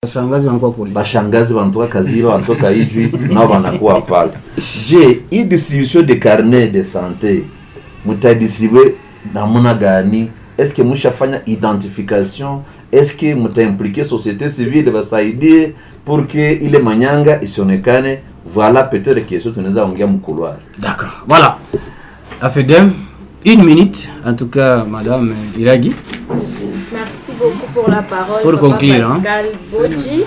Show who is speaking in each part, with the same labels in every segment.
Speaker 1: Shangazi wanakuwa polisi.
Speaker 2: bashangazi wanatoka kaziba wanatoka ijwi nao wanakuwa pale je hii distribution de carnet de sante mutadistribue namuna gani eske mushafanya identification eske mutaimplike société civile basaidie pour que ile manyanga isionekane voilà peut-être kesho tunaweza ongea mkuluari
Speaker 1: D'accord. Voilà. Afedem, une minute, en tout cas, Madame Iragi.
Speaker 3: Merci beaucoup pour la parole.
Speaker 1: Pour
Speaker 3: Papa
Speaker 1: conclure, hein.
Speaker 3: Pascal Bodji.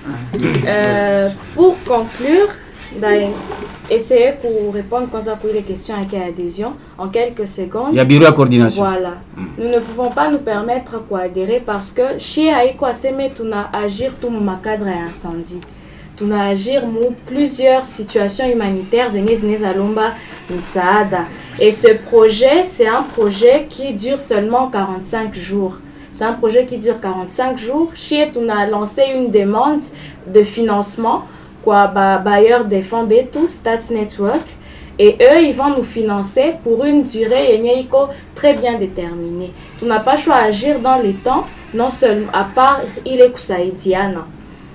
Speaker 3: Euh, pour conclure, ben, essayez pour répondre quand ça les questions avec adhésion en quelques secondes.
Speaker 1: Il y a bureau à coordination.
Speaker 3: Voilà. Nous ne pouvons pas nous permettre quoi adhérer parce que chez Aïko Aseme, tuna agir tout ma cadre et incendie. Tuna agir mu plusieurs situations humanitaires zenye zinezalomba misaada. Et ce projet, c'est un projet qui dure seulement 45 jours. C'est un projet qui dure 45 jours. Chez tuna lancé une demande de financement quoi ba bailleur des fonds Betu, Stats Network et eux, ils vont nous financer pour une durée yenye iko très bien déterminée. Tu n'as pas choix agir dans les temps, non seulement à part il est kusaidiana.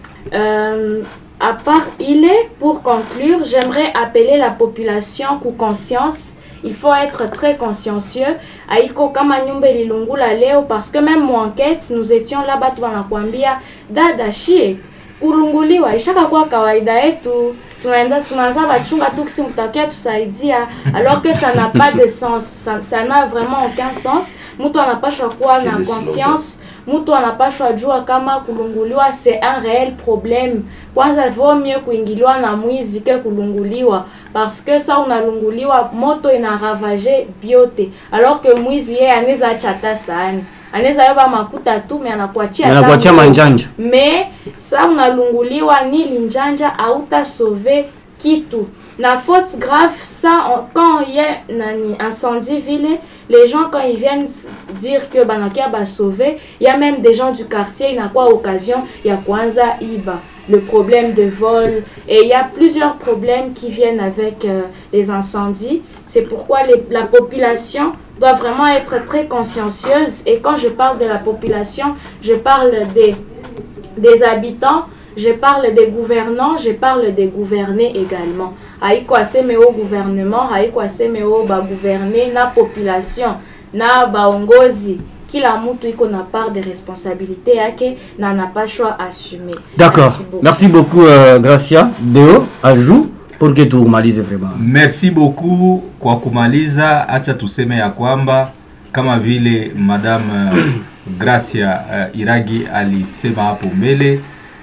Speaker 3: Euh, à part il est, pour conclure, j'aimerais appeler la population ku conscience. Il faut être très consciencieux. Aiko kama nyumba ililungula leo parce que même mon enquête, nous étions là batu wanakuambia dada shie kulunguliwa ishaka kuwa kawaida yetu tunaanza tunaanza bachunga tu kisi mtakia tusaidia alors que ça n'a pas de sens ça ça n'a vraiment aucun sens mtu anapashwa kuwa na
Speaker 2: C'est le
Speaker 3: conscience mtu anapashwa jua kama kulunguliwa c'est un réel problème kwanza vaut mieux kuingiliwa na mwizi ke kulunguliwa parce que ça unalunguliwa moto inaravage biote alors que mwizi yeye anaweza acha hata sahani anaweza yoba makuta tu me anakuachia hata
Speaker 1: Anakuachia
Speaker 3: nguo.
Speaker 1: manjanja.
Speaker 3: mais sa unalunguliwa ni linjanja sauve kitu na faute grave ça on- quand il y a nani incendie vile les gens quand ils viennent s- dire que banakia ba sauver il y a même des gens du quartier inakuwa occasion ya kwanza iba le problème de vol et il y a plusieurs problèmes qui viennent avec euh, les incendies c'est pourquoi les- la population doit vraiment être très consciencieuse et quand je parle de la population je parle des des habitants, je parle des gouvernants, je parle des gouvernés également. Haiko aseme au gouvernement, haiko aseme au ba gouverner na population, na baongozi. Kila mtu iko na part de responsabilité yake na anapashwa assumer.
Speaker 1: D'accord.
Speaker 3: Merci beaucoup.
Speaker 1: Merci beaucoup, euh, Gracia. Deo, ajout pour que tumalize vraiment.
Speaker 4: merci beaucoup kwa kumaliza acha tuseme ya kwamba kama vile madam uh, gracia uh, iragi alisema hapo mbele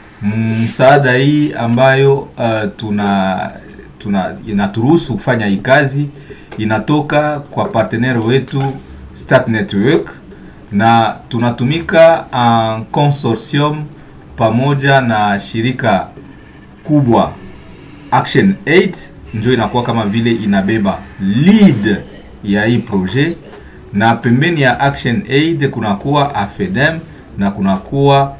Speaker 4: msaada hii ambayo uh, tuna tuna inaturuhusu kufanya hii kazi inatoka kwa partenaire wetu Stat Network na tunatumika en consortium pamoja na shirika kubwa Action Aid ndio inakuwa kama vile inabeba lead ya hii projet, na pembeni ya Action Aid kunakuwa AFEDEM na kunakuwa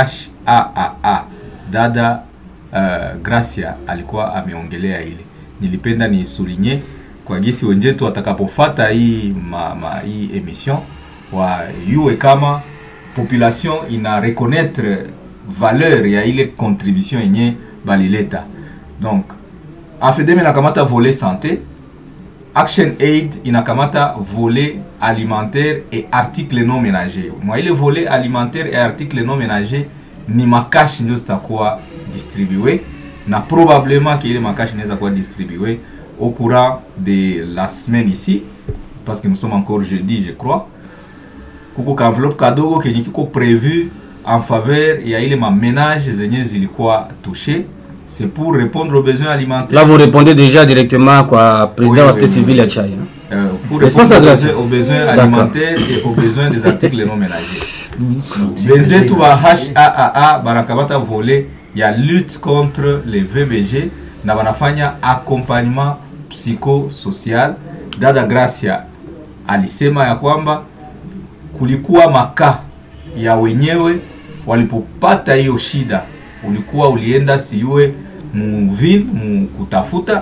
Speaker 4: HAAA. Dada uh, Gracia alikuwa ameongelea ile, nilipenda niisulinye kwa gisi wenzetu watakapofata hii ma, ma, hii emission wayue kama population ina reconnaître valeur ya ile contribution yenye balileta donc afedem inakamata volet santé action aid inakamata volet alimentaire et article non ménager mwa ile volet alimentaire et article non ménager ni makashi ndio zitakuwa distribué na probablement que ile makashi inaweza kuwa distribué au courant de la semaine ici parce que nous sommes encore jeudi je crois kuko ka enveloppe kadogo kenye kiko prévu en faveur ya ile mamenage zenye zilikuwa touché c'est pour répondre aux besoins alimentaires
Speaker 1: Là, vous répondez déjà directement quoi, président
Speaker 4: Oui,
Speaker 1: de la
Speaker 4: oui,
Speaker 1: société
Speaker 4: oui.
Speaker 1: civile à Tchaï. hein.
Speaker 4: euh, pour
Speaker 1: N'est-ce pas
Speaker 4: répondre
Speaker 1: ça,
Speaker 4: aux
Speaker 1: Gracia
Speaker 4: besoins, aux besoins
Speaker 1: D'accord.
Speaker 4: alimentaires et aux besoins des articles non ménagers benzetu ba HAAA banakamata volet ya lutte contre les VBG na banafanya accompagnement psychosocial. Dada Gracia alisema ya kwamba kulikuwa makaa ya wenyewe walipopata hiyo shida, ulikuwa ulienda siwe muville mu kutafuta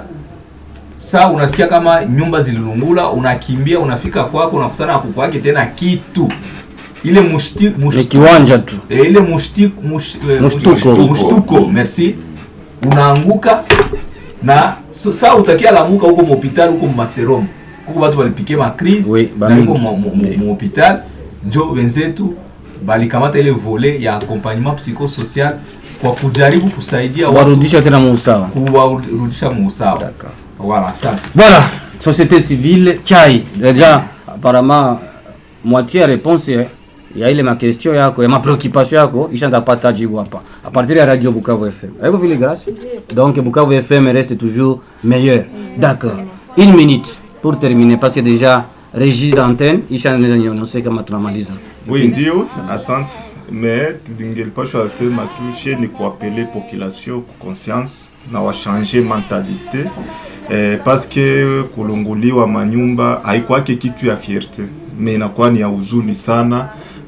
Speaker 4: saa unasikia kama nyumba zililungula, unakimbia unafika kwako, unakutana na kuku wake tena kitu ile mushti,
Speaker 1: ni
Speaker 4: mushti,
Speaker 1: kiwanja tu
Speaker 4: e, ile mushti, mush, eh,
Speaker 1: Mushtuko.
Speaker 4: mushtuko merci unaanguka na so, saa utakia lamuka huko muhopital huko mumaserom kuko batu balipike macrise
Speaker 1: Oui,
Speaker 4: na
Speaker 1: bamingi.
Speaker 4: huko mu- mu- mu- muhopital njo wenzetu balikamata ile vole ya accompagnement psychosocial kwa kujaribu kusaidia watu
Speaker 1: warudisha tena muusawa
Speaker 4: kuwarudisha muusawa
Speaker 1: D'accord.
Speaker 4: voilà asante
Speaker 1: Voilà, société civile, chai. Déjà, apparemment, moitié ya réponse ya- ya ile ma question yako, ya ma préoccupation yako, ishaanza kupata jibu hapa. À partir ya Radio Bukavu FM. Haiko vile grâce? Donc Bukavu FM reste toujours meilleur. D'accord. Une minute pour terminer parce que déjà régie d'antenne ishaanza nionyesha kama tunamaliza.
Speaker 5: Oui, ndio, asante. Mais tungelipashwa sema tu she ni kuapele population ku conscience na washanje mentalite eh, parce que kulunguliwa manyumba haikwake kitu ya fierte, me inakuwa ni ya huzuni sana,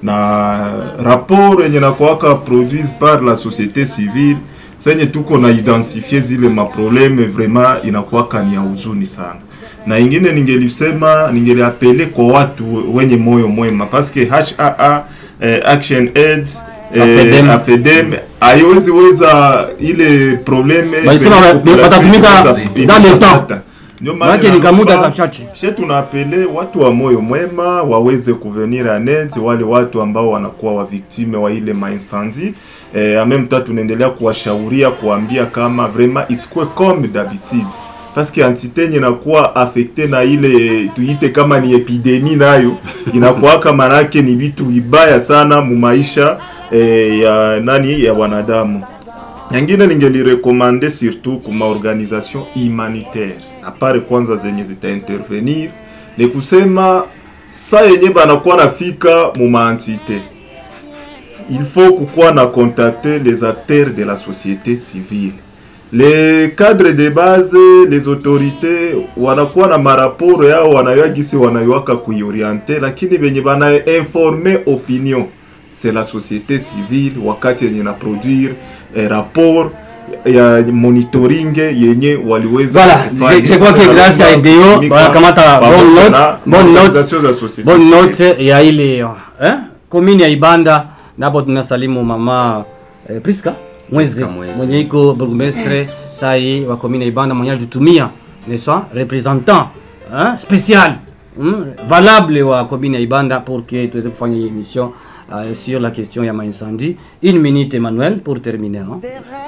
Speaker 5: na rapport yenye nakuwaka produise par la société civile senye tuko na identifie zile maprobleme vraiment inakuwaka ni ya huzuni sana na ingine ningelisema ningeliapele kwa watu wenye moyo mwema paske HAA eh, Action Aid
Speaker 1: Afedem.
Speaker 5: eh, Afedem haiwezi weza ile probleme
Speaker 1: Balisema
Speaker 5: kwenye
Speaker 1: ba-
Speaker 5: population
Speaker 1: watatumika
Speaker 5: inaweza-
Speaker 1: dans le temps.
Speaker 5: inaweza- Ndio maana
Speaker 1: Maana ni kamuda
Speaker 5: naomba-
Speaker 1: kachache.
Speaker 5: she tunaapele watu wa moyo mwema waweze kuvenir anet wale watu ambao wanakuwa waviktime wa ile maincendie eh, en même temps tunaendelea kuwashauria kuambia kama vraiment isikuwe comme d'habitude parce que entité yenye inakuwa affecte na ile tuite kama ni epidemi nayo inakuwaka manake ni vitu vibaya sana mu maisha eh, ya nani ya wanadamu nyingine ningelirekomande surtout kuma organisation humanitaire apare kwanza zenye zitaintervenir ni kusema sa yenye banakuwa nafika mu maentité il faut kukuwa na contacter les acteurs de la société civile les cadres de base les autorités wanakuwa na maraporo yao wanayoa gisi wanayowaka kuioriente lakini venye bana informe opinion c'est la société civile wakati yenye na produire eh, rapport ya monitoring yenye waliweza
Speaker 1: Voilà,
Speaker 5: kufanya.
Speaker 1: je- je crois que grâce à IDEO,
Speaker 5: Kutumika
Speaker 1: wanakamata
Speaker 5: pamoja
Speaker 1: bonne note,
Speaker 5: na
Speaker 1: bonne note,
Speaker 5: organization za société
Speaker 1: bonne
Speaker 5: civile.
Speaker 1: note ya ile eh? komini ya Ibanda napo tunasalimu mama eh, Priska Mweze
Speaker 6: Priska Mweze.
Speaker 1: mwenye iko burgmestre sai wa komini ya Ibanda mwenye alitumia n'est-ce pas représentant hein, spécial hmm, valable wa komini ya Ibanda pour que tuweze kufanya hii émission euh, sur la question ya maincendie. Une minute Emmanuel pour terminer. Hein?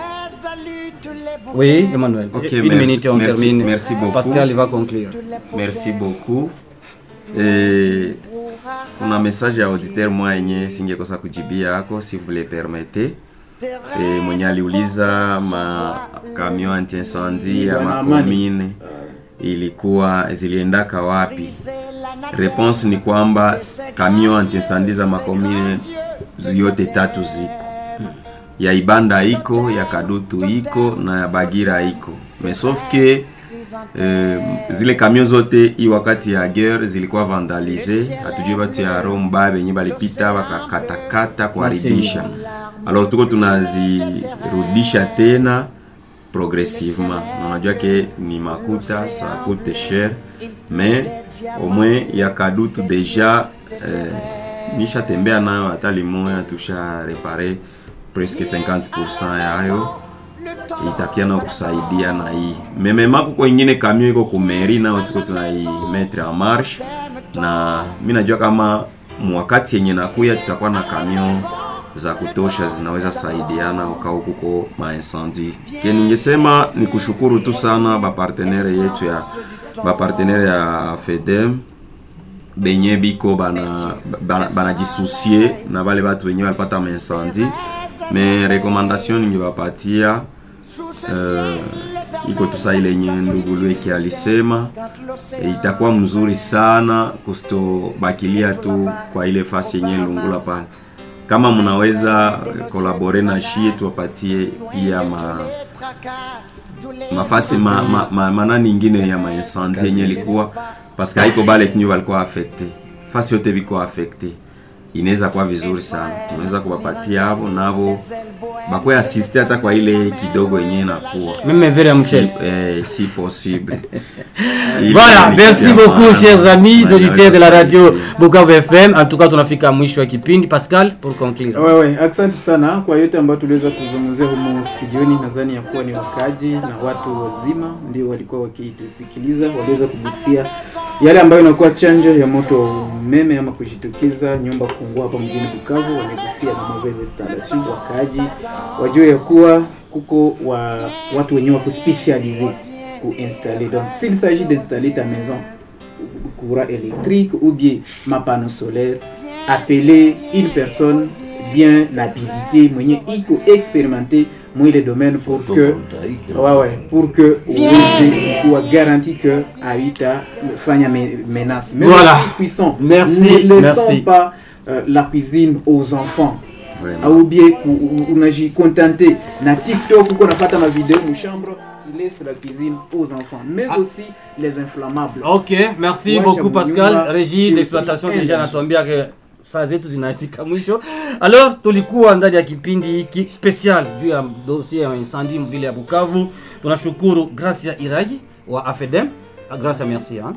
Speaker 1: Oui, Emmanuel.
Speaker 6: Ok,
Speaker 1: Une
Speaker 6: merci-
Speaker 1: minute on
Speaker 6: merci-
Speaker 1: termine.
Speaker 6: merci beaucoup.
Speaker 1: Pascal il va conclure.
Speaker 6: merci beaucoup e, kuna message ya auditeur mwa yenye singekosa kujibia yako si vous le permettez e, mwenye aliuliza makamion anti-incendie ya makomine ilikuwa ziliendaka wapi réponse ni kwamba kamion anti-incendie za makomine yote tatu ziko ya Ibanda iko ya Kadutu iko na ya Bagira iko mais sauf que eh, zile kamion zote hii wakati ya guerre zilikuwa vandalize, hatujui batu ya Romba benye balipita bakakatakata kuharibisha. Alors tuko tunazirudisha tena progressivement, na unajua ke ni makuta ça coûte cher, mais au moins ya Kadutu deja eh, nishatembea nayo hata limoya tusha repare presque 50% yayo itakia na kusaidia na hii memema kuko ingine kamio iko kumeri nao tuko tunaimetre en marche na mi najua kama mwakati yenye nakuya tutakuwa na kamio za kutosha zinaweza saidiana ukao kuko maincendie ke ningesema ni kushukuru tu sana bapartenere yetu ya bapartenere ya fedem benye biko bana bana- banajisusie na bale batu benye balipata maincendie me recommandation ningebapatia uh, iko tusa ile yenye ndugu Lweki alisema e, itakuwa mzuri sana kustobakilia tu kwa ile fasi yenye lungula pale kama mnaweza kolabore na shie tuwapatie pia ma mafasi ma, ma, ma, manani ingine ya maincendie yenye ilikuwa paske haiko bale kinyo balikuwa affecte fasi yote biko affecte inaweza kuwa vizuri sana tunaweza kuwapatia hapo navo bakwe asiste hata kwa ile kidogo yenyewe nakuwa
Speaker 1: Même vers Michel.
Speaker 6: si, eh, si possible Ile
Speaker 1: Voilà,
Speaker 6: ni
Speaker 1: merci
Speaker 6: kitu ya
Speaker 1: beaucoup
Speaker 6: maana.
Speaker 1: chers amis
Speaker 6: Maana
Speaker 1: auditeurs de la radio
Speaker 6: kusaidia.
Speaker 1: Bukavu FM. En tout cas tunafika mwisho wa kipindi. Pascal pour conclure.
Speaker 7: Wewe, asante sana kwa yote ambayo tuliweza kuzungumzia humo studioni. Nadhani ya kuwa ni wakaji na watu wazima ndio walikuwa wakitusikiliza, waliweza kugusia yale ambayo inakuwa chanjo ya moto wa umeme ama kujitokeza nyumba kuungua hapa mjini Bukavu. Wamegusia na mauvaise installation, wakaji wajue ya kuwa kuko wa watu wenyewe wa kuspecialize kuinstaller. Donc s'il s'agit d'installer ta maison courant électrique ou bien ma panneau solaire, appeler une personne bien habilitée, mwenye iko expérimenté moi le domaine pour que
Speaker 2: Photovoltaïque, là.
Speaker 7: ouais, ouais, pour que uweze kuwa garanti que haitafanya me- menace. Mais
Speaker 1: Voilà.
Speaker 7: aussi cuisson.
Speaker 1: Merci,
Speaker 7: Ne laissons
Speaker 1: merci.
Speaker 7: pas euh, la cuisine aux enfants
Speaker 6: Vraiment.
Speaker 7: au bien ku- u- unajikontente na TikTok uko nafata ma vidéo mu chambre tu laisses la cuisine aux enfants mais aussi les inflammables
Speaker 1: Ok, merci
Speaker 7: Wacha
Speaker 1: beaucoup Pascal.
Speaker 7: Munyumba,
Speaker 1: Régie
Speaker 7: si
Speaker 1: d'exploitation
Speaker 7: aussi
Speaker 1: deja
Speaker 7: energy.
Speaker 1: anatuambia ke saa zetu zinafika mwisho. Alors tulikuwa ndani ya kipindi hiki special juu ya dossier ya incendie mvile ya Bukavu. Tunashukuru Gracia Iragi wa AFEDEM. Ah, Gracia merci hein.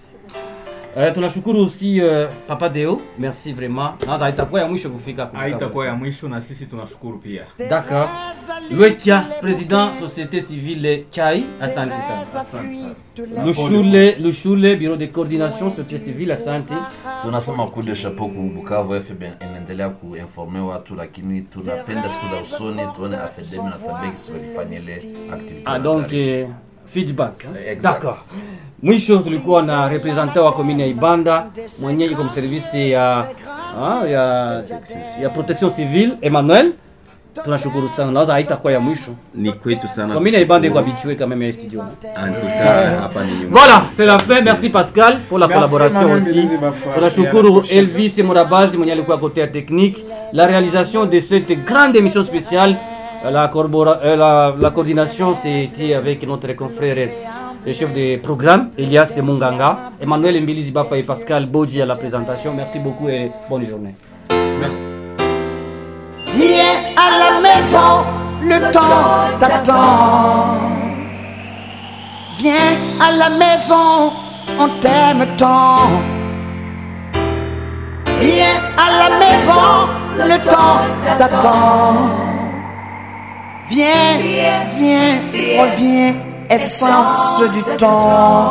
Speaker 1: Eh, tunashukuru aussi uh, Papa Deo, merci vraiment. Naza itakuwa ya mwisho kufika Bukavu.
Speaker 4: haitakuwa ya mwisho na sisi tunashukuru pia
Speaker 1: D'accord. Lwekia, président société civile Chai, asante sana.
Speaker 4: asante sana
Speaker 1: Lushule, Lushule, bureau de coordination société civile, asante.
Speaker 2: tunasema coup de chapeau ku Bukavu FM inaendelea kuinforme watu, lakini tunapenda siku za usoni tuone afedemi na tabeki walifanya ile activity.
Speaker 1: Ah, donc eh, feedback.
Speaker 2: Eh, exact.
Speaker 1: D'accord. Mwisho tulikuwa na representant wa komini ya Ibanda mwenye iko mservisi ya, ah, ya, ya protection civile Emmanuel. Tunashukuru sana. Naweza haitakuwa ya mwisho.
Speaker 6: ni kwetu sana
Speaker 1: Komini ya Ibanda iko
Speaker 6: kushukuru.
Speaker 1: habitué quand même ya studio.
Speaker 6: En tout cas, hapa ni nyumbani.
Speaker 1: Voilà, c'est la fin. Merci Pascal pour la
Speaker 7: Merci,
Speaker 1: collaboration
Speaker 7: Emmanuel
Speaker 1: aussi.
Speaker 7: Belize Bafa. Et à
Speaker 1: Tunashukuru
Speaker 7: la prochaine.
Speaker 1: Elvis Morabazi mwenye alikuwa côté ya technique. La réalisation de cette grande émission spéciale, euh, la, corpora- euh, la, la coordination, c'était avec notre confrère le chef de programme, Elias Munganga, Emmanuel Mbilizi Bafa et Pascal Bodji à la présentation. Merci beaucoup et bonne journée.
Speaker 8: Viens à la maison, le temps t'attend. Viens à la maison, on t'aime tant. Viens à la maison, le temps t'attend. Viens, viens, reviens, essence du temps.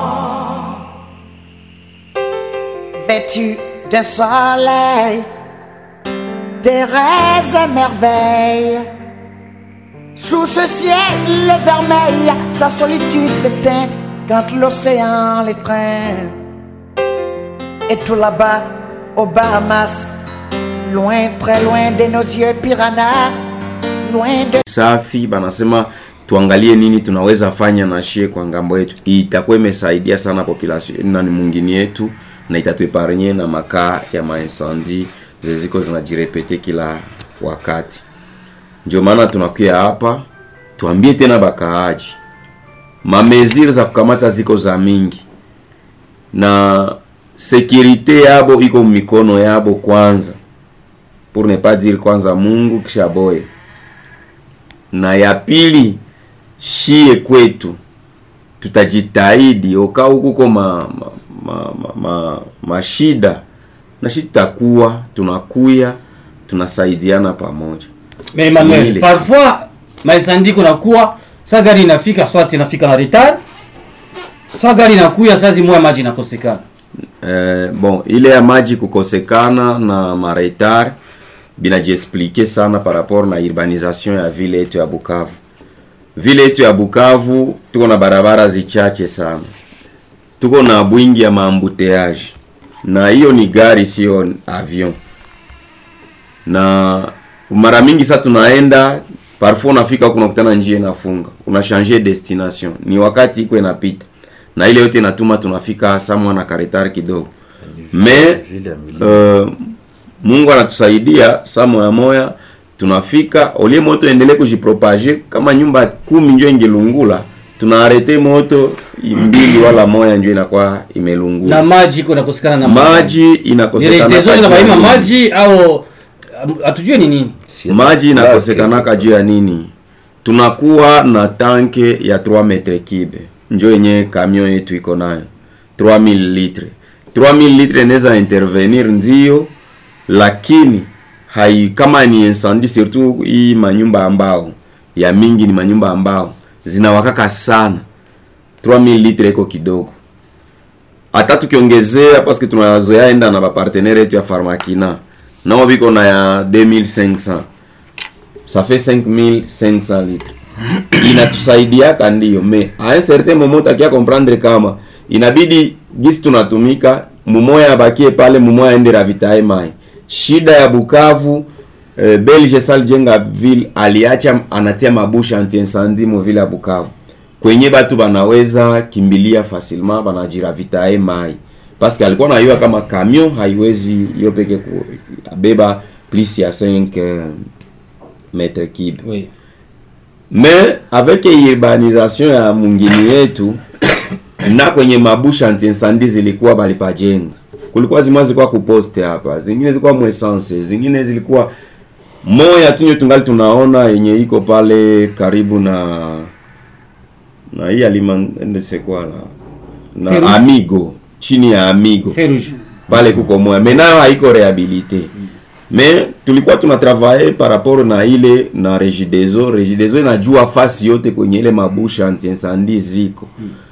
Speaker 8: Vêtu d'un soleil Thérèse et merveille. Sous ce ciel vermeil, sa solitude s'éteint quand l'océan l'étreint. Et tout là-bas, aux Bahamas, loin, très loin de nos yeux piranha, loin de
Speaker 6: safi banasema tuangalie nini tunaweza fanya na shie kwa ngambo yetu itakuwa imesaidia sana population na ni mungini yetu na itatueparnye na makaa ya mainsandi zeziko zinajirepete kila wakati ndio maana tunakuya hapa tuambie tena bakaaji mameziri za kukamata ziko za mingi na sekirite yabo iko mikono yabo kwanza pour ne pas dire kwanza mungu kisha boye na ya pili shie kwetu tutajitahidi oka hukuko ma, ma, ma, ma, ma, mashida na shi tutakuwa tunakuya tunasaidiana pamoja
Speaker 1: Mais Emmanuel,
Speaker 6: Ile.
Speaker 1: parfois maincendie kunakuwa sa gari inafika swat inafika na retard, sa gari inakuya saa zimoya maji inakosekana.
Speaker 6: eh, bon ile ya maji kukosekana na maretar binajiexplike sana par rapport na urbanisation ya vile yetu ya Bukavu. Vile yetu ya Bukavu tuko na barabara zichache sana, tuko na bwingi ya maambuteage, na hiyo ni gari, sio avion. Na mara mingi sa tunaenda parfois, unafika huko unakutana njia inafunga, una changer destination, ni wakati iko inapita, na ile yote inatuma tunafika samwa na karetari kidogo me
Speaker 2: Vile ya milima.
Speaker 6: uh, Mungu anatusaidia saa moya moya tunafika olie moto endelee kujipropage kama nyumba kumi njo ingelungula tunaarete moto mbili wala moya njo inakuwa imelungula
Speaker 1: na maji iko nakosekana na
Speaker 6: maji
Speaker 1: ni
Speaker 6: inakosekana
Speaker 1: regideso
Speaker 6: kati ya
Speaker 1: inabaima
Speaker 6: nini?
Speaker 1: maji au um, hatujue ni nini
Speaker 6: maji inakosekanaka juu ya nini tunakuwa na tanke ya 3 metre kibe njo yenye kamion yetu iko nayo 3000 litre 3000 litre inaweza intervenir ndio lakini hai kama ni incendie surtout hii manyumba ambao ya mingi ni manyumba ambao zinawakaka sana 3000 litre iko kidogo hata tukiongezea paske tunazoea enda na bapartenere yetu ya farmakina nao biko na ya 2500 ça fait 5500 litres inatusaidiaka ndio me a un certain moment utakia comprendre kama inabidi gisi tunatumika mumoya abakie pale mumoya aende ravitae mai shida ya bukavu eh, belge sal jenga ville aliacha anatia mabusha anti-incendie mu ville ya bukavu kwenye batu banaweza kimbilia facilement banajiravitae mai paske alikuwa nayua kama camion haiwezi hiyo peke ku- abeba plus ya 5 eh, metre kibe
Speaker 1: oui.
Speaker 6: mais avec urbanisation ya mungini yetu na kwenye mabusha anti-incendie zilikuwa balipajenga kulikuwa zimwa zilikuwa kuposte hapa zingine zilikuwa mwesanse zingine zilikuwa moya tunyo tungali tunaona yenye iko pale karibu na na hii alimandesekwa na, na
Speaker 1: Feru-
Speaker 6: amigo chini ya amigo
Speaker 1: Feu rouge.
Speaker 6: pale kuko moya me nayo haiko rehabilite me tulikuwa tuna travaye par rapport na ile na regideso regideso inajua fasi yote kwenye ile mabusha anti-incendie ziko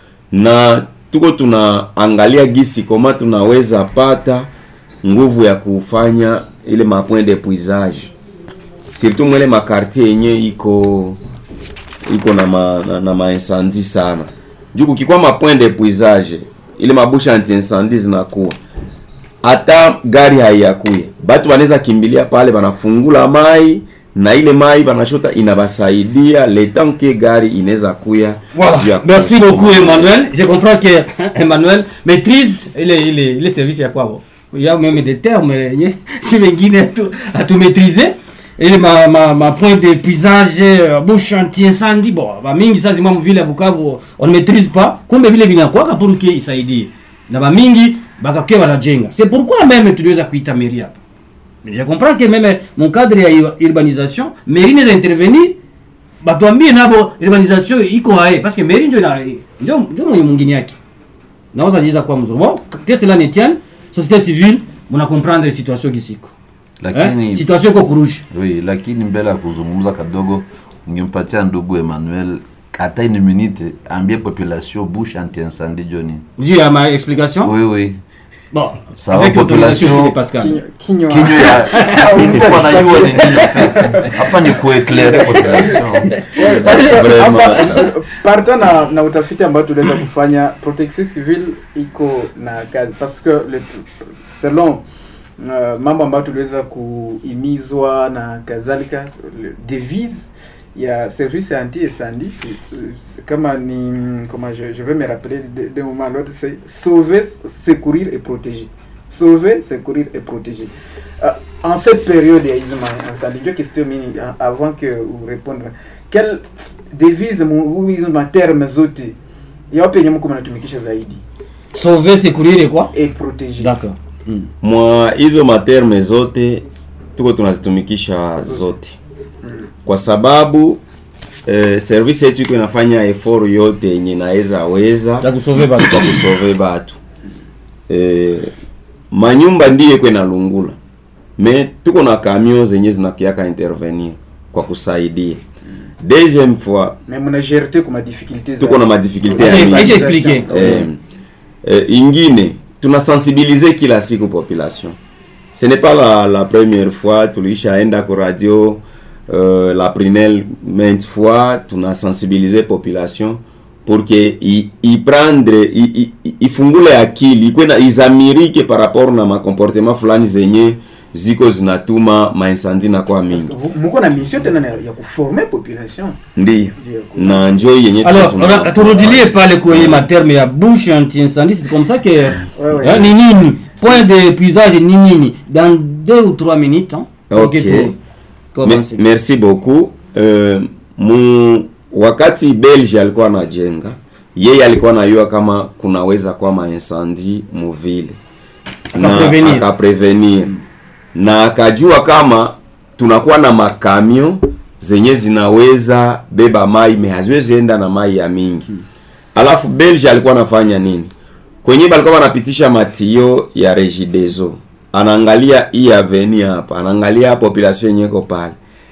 Speaker 6: na tuko tunaangalia gisi koma tunaweza pata nguvu ya kufanya ile mapoint de puisage surtout mwele makartier yenye iko iko na ma, na, na maincendie sana juu kukikuwa mapoint de puisage ile mabusha anti-incendie zinakuwa hata gari haiyakuya batu banaweza kimbilia pale banafungula mai na ile mai banashota inabasaidia le temps que gari inaweza kuya juu ya
Speaker 1: Voilà. Merci
Speaker 6: kusukuma.
Speaker 1: beaucoup Emmanuel. Je comprends que Emmanuel maîtrise ile ile ile service ya kwao. Il y a même des termes yenye si wengine tu atumaîtriser ile ma, ma, ma point de puisage euh, bouche anti-incendie bon ba mingi sasa zima vile ya Bukavu on ne maîtrise pas kumbe vile vinakuwa pour que isaidie na ba mingi bakakia wanajenga c'est pourquoi même tuliweza kuita mairie hapa je comprends que même mon cadre ya ur- urbanisation mairie inaweza intervenir batuambie nabo urbanisation iko hae parce que mairie ndio ina- ndio ndio mwenye mwingine yake naweza jiza kwa mzuri bon que cela ne tienne société civile muna comprendre situation kisiko
Speaker 2: lakini
Speaker 1: eh? situation iko kuruji
Speaker 2: oui, lakini mbele ya kuzungumza kadogo ungempatia ndugu Emmanuel hata une minute ambie population bouche anti-incendie joni
Speaker 1: juu ya ma explication
Speaker 2: oui, oui.
Speaker 1: bon
Speaker 2: Sawa,
Speaker 1: avec autorisation
Speaker 2: population-
Speaker 1: aussi de Pascal
Speaker 7: Kinywa- kinywa
Speaker 2: kinyo ya ilikuwa najua ni nini hapa ni kueclaire population
Speaker 7: Basi,
Speaker 6: Vraiment.
Speaker 7: hapa, partant na, na utafiti ambao tuliweza kufanya protection civile iko na kazi parce que le, selon uh, mambo ambayo tuliweza kuimizwa na kadhalika le- devise ya service anti incendie c'est- c'est- kama ni comment je, je vais me rappeler de, de moment à l'autre c'est sauver secourir et protéger sauver secourir et protéger Euh, en cette période ya hizo ma- incendie ndio question mini a- avant que u répondre quelle devise mu- hu- hizo materme zote yawapi yenye mko mnatumikisha zaidi
Speaker 1: sauver secourir et quoi
Speaker 7: et protéger
Speaker 1: d'accord hmm.
Speaker 6: mwa hizo materme zote tuko tunazitumikisha zote kwa sababu eh, service yetu iko inafanya effort yote yenye inaweza weza
Speaker 1: ya kusauver batu
Speaker 6: kwa kusove batu eh, manyumba ndiye kwe nalungula me tuko na kamio zenye zinakiaka intervenir kwa kusaidia deuxième fois
Speaker 7: mais mna gerte kuma difficulté
Speaker 6: tuko na madifikulte ya
Speaker 1: Acha-
Speaker 6: mingi
Speaker 1: acha expliquer
Speaker 6: eh, eh, ingine tunasensibilize kila siku population ce n'est pas la, la première fois tuliishaenda ku radio euh, la prinel maintes fois tunasensibilize population pour que i- iprendre i- i- i- ifungule akili ikwe na izamirike par rapport na makomportement fulani zenye ziko zinatuma mainsandi na kwa mingi
Speaker 7: muko na mission tena na- ya kuformer population
Speaker 6: ndiyo na njo yenye tuko
Speaker 1: alors
Speaker 6: tuna-
Speaker 1: ora- turudilie pale kwenye materme ya bouche anti-incendie c'est comme ça que
Speaker 7: ouais.
Speaker 1: hein, ni nini point de puisage ni nini dans deux ou trois minutes hein,
Speaker 6: Ok.
Speaker 1: pour- pour
Speaker 6: Me-
Speaker 1: avancer.
Speaker 6: merci beaucoup euh, mu wakati belge alikuwa anajenga yeye alikuwa anajua kama kunaweza kuwa maincendie muvile na
Speaker 1: Akaprevenir.
Speaker 6: akaprevenir na akajua kama tunakuwa na makamio zenye zinaweza beba mai me haziwezi enda na mai ya mingi alafu belge alikuwa anafanya nini kwenye balikuwa wanapitisha matio ya regideso anaangalia hii aveni hapa anaangalia population yenye iko pale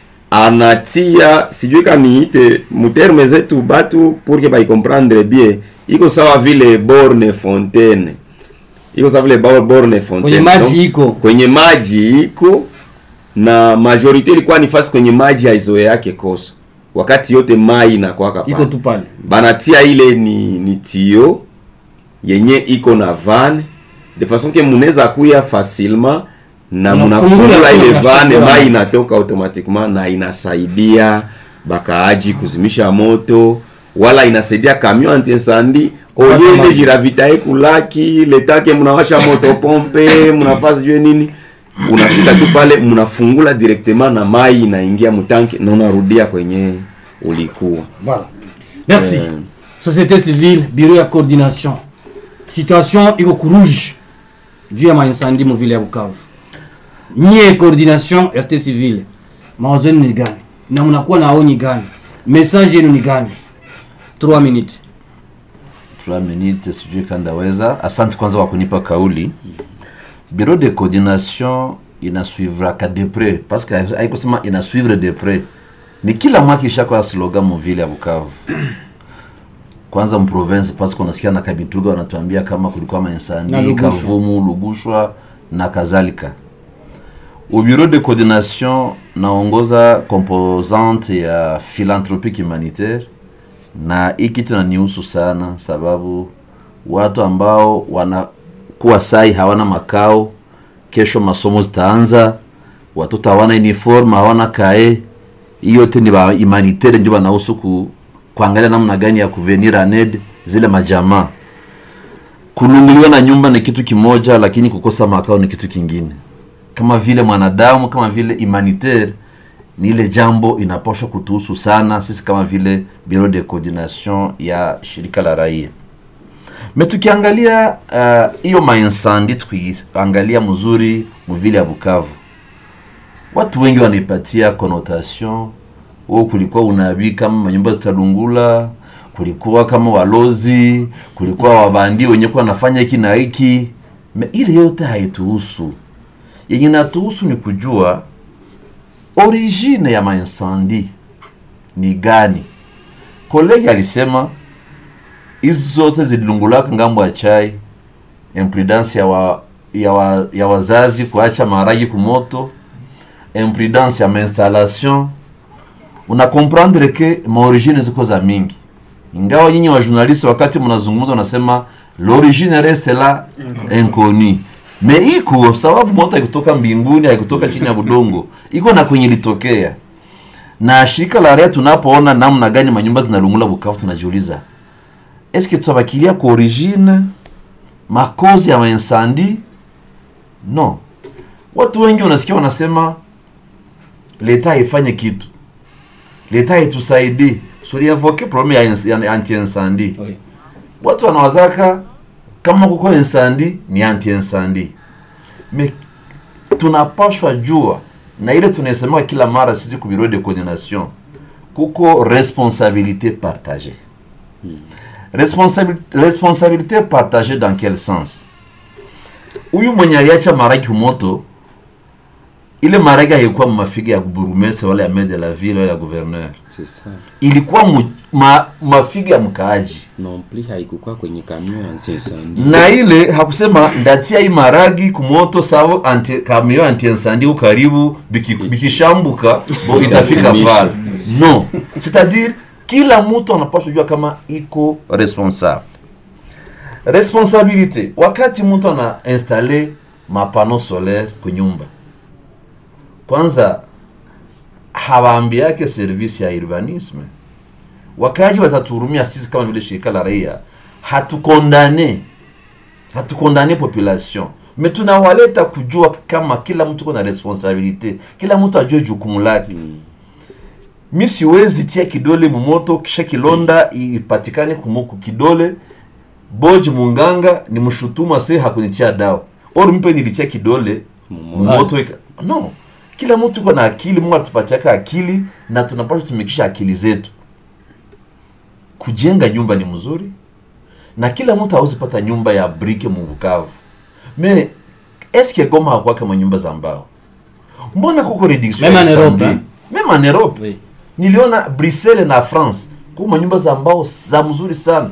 Speaker 6: anatia sijui kaniite muterme zetu batu pour que baikomprendre bien iko sawa vile borne fontaine iko sawa vile bo- borne fontaine
Speaker 1: Kwenye maji
Speaker 6: Donc,
Speaker 1: iko.
Speaker 6: kwenye maji iko na majorite ilikuwa ni fasi kwenye maji haizoe yake kosa wakati yote mai inakwaka
Speaker 1: iko tu pale
Speaker 6: banatia ile ni, ni tio yenye iko na van de façon que munaweza kuya facilement na
Speaker 1: Unafungula
Speaker 6: munafungula
Speaker 1: tu,
Speaker 6: ile
Speaker 1: unafungula.
Speaker 6: van mai inatoka automatiquement na inasaidia bakaaji kuzimisha moto wala inasaidia camion anti-incendie
Speaker 1: Kupata
Speaker 6: oyende
Speaker 1: maji.
Speaker 6: jiravitae kulaki letake mnawasha moto pompe mnafaa sijue nini unafika tu pale mnafungula directement na mai inaingia mutanki na unarudia kwenye ulikuwa
Speaker 1: Voilà. Merci.
Speaker 6: Euh.
Speaker 1: Société civile, bureau ya coordination. Situation iko kurouge juu ya maincendie mu vile ya Bukavu. Nyie coordination ya société civile, mawazo yenu ni gani? Na mnakuwa na aoni gani? Message yenu ni gani? 3 minutes.
Speaker 2: 3 minutes sijui kandaweza asante kwanza kwa kunipa kauli bureau de coordination inasuivraka de près parce que haikusema inasuivre de près ni kila mwaka ishakuwa slogan muvile ya bukavu kwanza mprovince parce que unasikia na kabituga wanatuambia kama kulikuwa
Speaker 1: Na
Speaker 2: mainsandi
Speaker 1: Lugushwa.
Speaker 2: kavumu lugushwa na kadhalika au bureau de coordination naongoza composante ya philanthropique humanitaire na hii kitu nanihusu sana sababu watu ambao wanakuwa sai hawana makao kesho masomo zitaanza watoto hawana uniform hawana kae hiyo yote ni ba humanitaire ndio wanahusu ku, kuangalia namna gani ya kuvenir aned zile majamaa kununguliwa na nyumba ni kitu kimoja lakini kukosa makao ni kitu kingine kama vile mwanadamu kama vile humanitaire ni ile jambo inapaswa kutuhusu sana sisi kama vile bureau de coordination ya shirika la raia me tukiangalia hiyo uh, mainsandi tukiangalia mzuri mvile ya bukavu watu wengi wanaipatia connotation huo kulikuwa unabii kama manyumba zitalungula kulikuwa kama walozi kulikuwa wabandi wenye kuwa wanafanya hiki na hiki Me ile yote haituhusu yenye natuhusu ni kujua origine ya mainsandi ni gani kolegi alisema hizi zote zililungulaka ngambo ya chai imprudence ya, wa, ya, wa, ya wazazi kuacha maharagi kumoto imprudence ya mainstallation una comprendre ke maorigine ziko za mingi ingawa nyinyi wa journaliste wakati mnazungumza unasema l'origine reste la inconnue me iko sababu moto haikutoka mbinguni haikutoka chini ya budongo iko na kwenye litokea na shirika la raia tunapoona namna gani manyumba zinalungula bukavu tunajiuliza eske tutabakilia kwa origine makozi ya mainsandi no watu wengi wanasikia wanasema leta haifanye kitu leta haitusaidii suliavoke probleme ya, ins- ya anti-incendie
Speaker 1: Oui.
Speaker 2: watu wanawazaka kama kuko insandi ni anti insandi me tunapashwa jua na ile tunasema kila mara sisi ku bureau de coordination kuko responsabilité partagée Responsabil- responsabilité partagée dans quel sens huyu mwenye aliacha maraki moto ile maraki haikuwa mafiga ya burumese wala ya maire de la ville wala ya gouverneur
Speaker 6: C'est ça.
Speaker 2: ilikuwa mu, ma, mafiga ya mkaaji
Speaker 6: Non plus haikukuwa kwenye camion ya incendie.
Speaker 2: na ile hakusema ndatia hii maragi kumoto sawa anti, kamio anti incendie karibu biki- bikishambuka bo itafika
Speaker 6: Itasimisha.
Speaker 2: pale no c'est-à-dire kila mtu anapaswa kujua kama iko responsable responsabilité wakati mtu ana installe mapano solaire kunyumba kwanza hawaambi yake service ya urbanisme wakaji watatuhurumia sisi kama vile shirika la raia hatukondane hatukondane population me tunawaleta kujua kama kila mtu kuna responsabilite kila mtu ajue jukumu lake mi siwezi tia kidole mumoto kisha kilonda ipatikane kumuku kidole boji munganga ni mshutumu ase hakunitia dawa or mpe nilitia kidole mumoto ika- no kila mtu iko na akili mungu atupatiaka akili na tunapaswa tumikisha akili zetu kujenga nyumba ni mzuri na kila mtu hawezi pata nyumba ya brike mubukavu me eske goma hakuwake manyumba za mbao mbona kuko reduction
Speaker 1: Même
Speaker 2: ya
Speaker 1: en Europe,
Speaker 2: Istanbul?
Speaker 1: hein?
Speaker 2: Même en Europe
Speaker 1: Oui.
Speaker 2: niliona bruxelles na france kuko manyumba za mbao za mzuri sana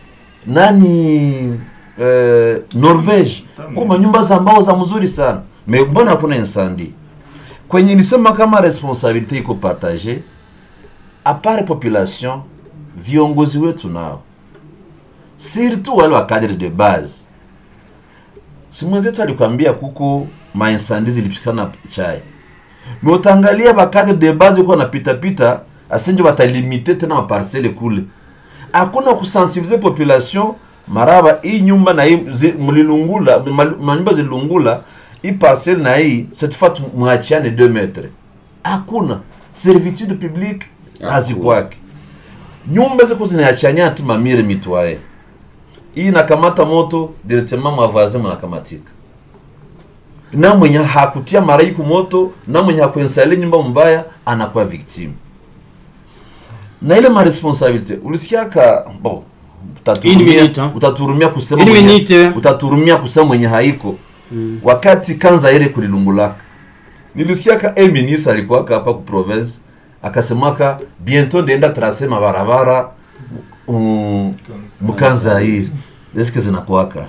Speaker 2: nani eh, norvege kuko manyumba za mbao za mzuri sana me mbona hakuna insandi kwenye nisema kama responsabilité iko partage apare population viongozi wetu nao surtout wale wa cadre de base si mwenzetu alikwambia kuko mainsandi zilipikana chai me utangalia bakadre de base uko napitapita asenje batalimite tena maparcele kule hakuna kusensibilize population maraba hii nyumba na hii zi- mlilungula mal- manyumba zilungula hii parcelle na hii cette fois mwachiane 2 metre hakuna servitude publique hazikwake nyumba ziko zinaachania tu mamire mitwaye hii nakamata moto directement mwavazi mnakamatika na mwenye hakutia maraiku moto na mwenye hakuensale nyumba mbaya anakuwa victime na ile maresponsabilite ulisikiaka bo
Speaker 1: Une minute,
Speaker 2: utaturumia,
Speaker 1: hein.
Speaker 2: utaturumia kusema
Speaker 1: Une
Speaker 2: mwenye,
Speaker 1: minute.
Speaker 2: utaturumia kusema mwenye haiko wakati kanza ile kulilungulaka nilisikiaka e ministre alikuwaka hapa ku province akasemaka bientôt ndaenda trase mabarabara um, mkanzairi eske zinakuwaka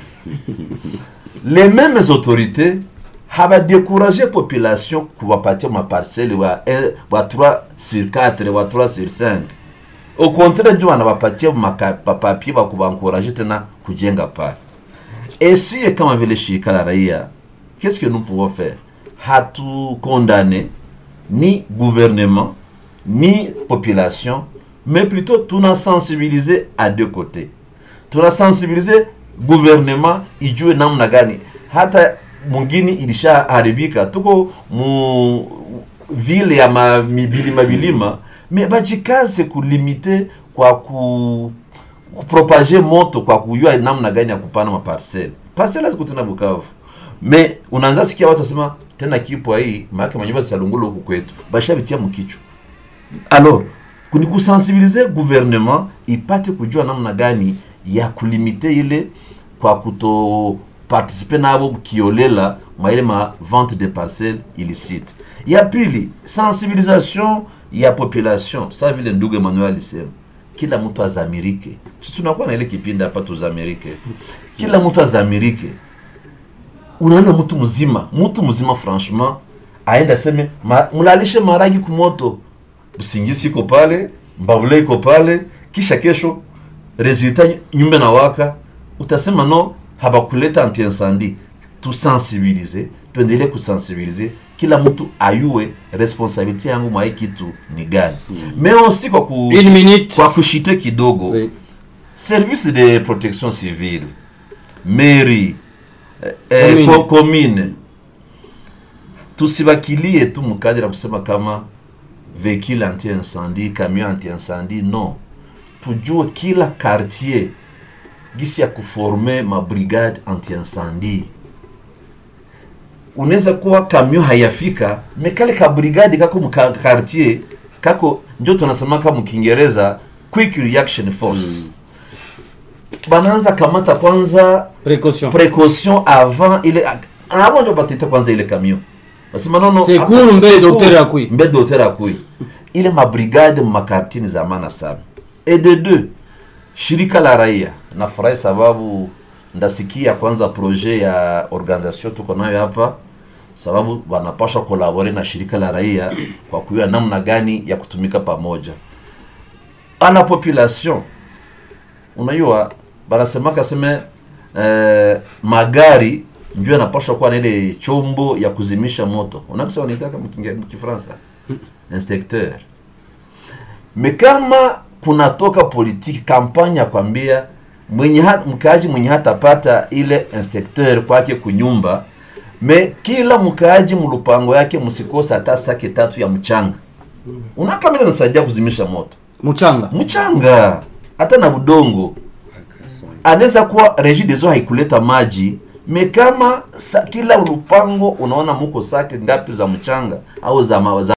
Speaker 2: les mêmes autorités habadécouragé population kuwapatia maparcele wa, un- wa 3 sur 4 wa 3 sur 5 au contraire ndio wanawapatia maka- mapapie wa kuwaencourage tena kujenga pale esie kama vile shirika la raia qu'est-ce que nous pouvons faire hatukondane ni gouvernement ni population mais plutôt tunasensibilize à deux côtés tunasensibilize gouvernement ijue namna gani hata mwingine ilishaharibika tuko mu vile ya ma- mibilima bilima me bajikaze kulimite kwa ku kupropage moto kwa kujua namna gani ya kupana maparcele parcele haziko tena Bukavu me unaanza sikia watu wasema tena kipwa hii maake manyumba zisalungula huku kwetu bashabitia mkichwa alors ni kusensibilize gouvernement ipate kujua namna gani ya kulimite ile kwa kuto participe nabo kiolela mwa ile ma vente de parcelle illicite ya pili sensibilisation ya population sa vile ndugu Emmanuel alisema kila mtu azamirike sisi tunakuwa na ile kipindi hapa tuzamirike kila mtu azamirike unaona mtu mzima mtu mzima franchement aenda aseme ma, mlalishe maragi kumoto usingisi iko pale mbabule iko pale kisha kesho resultat nyumba na waka utasema no habakuleta anti-incendie tusensibilize tuendelee kusensibilize kila mtu ayue responsabilité yangu mwa hii kitu ni gani mais aussi kwa, ku,
Speaker 1: Une minute.
Speaker 2: kwa kushite kidogo
Speaker 1: Oui.
Speaker 2: service de protection civile mairie eh, eh,
Speaker 1: Commune.
Speaker 2: ko- commune tusibakilie tu mukadiri ya kusema kama véhicule anti-incendie camion anti-incendie non tujue kila quartier gisi ya kuforme mabrigade anti-incendie unaweza kuwa camion hayafika mekale ka brigade kako muka quartier kako ndio tunasemaka mkiingereza quick reaction force banaanza kamata kwanza
Speaker 1: précaution
Speaker 2: précaution avant ile avant ndio batita kwanza ile camion nasema nono
Speaker 1: Secours
Speaker 2: hapa-
Speaker 1: mbele
Speaker 2: secours,
Speaker 1: docteur akui.
Speaker 2: mbele docteur akui ile mabrigade makartini za maana sana et de deux shirika la raia nafurahi sababu ndasikia kwanza projet ya organisation tuko nayo hapa sababu wanapaswa kolabore na shirika la raia kwa kujua namna gani ya kutumika pamoja ana population unajua banasemaka seme eh, magari ndio yanapaswa kuwa na ile chombo ya kuzimisha moto unakisa wanaitaka mkinge- mkifransa inspecteur me kama kunatoka politiki kampanya ya kwambia mwenye ha, mkaaji mwenye hatapata ile inspecteur kwake kunyumba me kila mkaaji mlupango yake msikose hata sake tatu ya mchanga unakamile nasaidia kuzimisha moto
Speaker 1: mchanga
Speaker 2: mchanga hata na budongo anaweza kuwa regideso haikuleta maji me kama sa, kila lupango unaona muko sake ngapi za mchanga au za, ma, za